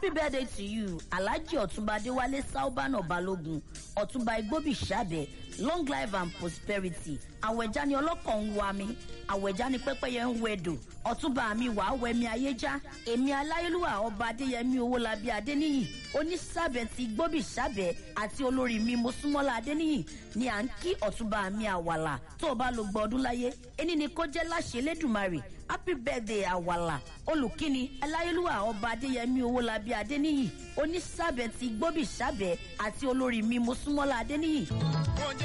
happy birthday to you alhaji ọ̀túnba adéwálé saubana balógun ọ̀túnba igbóbi sábẹ̀ long life and prosperity àwẹ̀já ni ọlọ́kàn ń wa mi àwẹ̀já ni pẹ́pẹ́yẹ ń wẹ̀dò ọ̀túnba mi wàá wẹ̀mí ayéjá èmi aláyélúwà ọba adéyẹmí owólabí adéníyì onísàbẹ̀ ti gbóbi sábẹ̀ àti olórí mi mosúnmọ́lá adéníyì ni à ń kí ọ̀túnba mi àwàlà tó o bá lo gbọ́ ọdún láyé ẹni ni kó jẹ́ láṣẹ lẹ́dùnmarè happy birthday àwàlà olùkíni aláyélúwà ọba adéyẹmí owólabí adéníyì onísàbẹ̀ ti gbóbi sábẹ̀ àti olórí mi mosúnmọ́lá adéníyì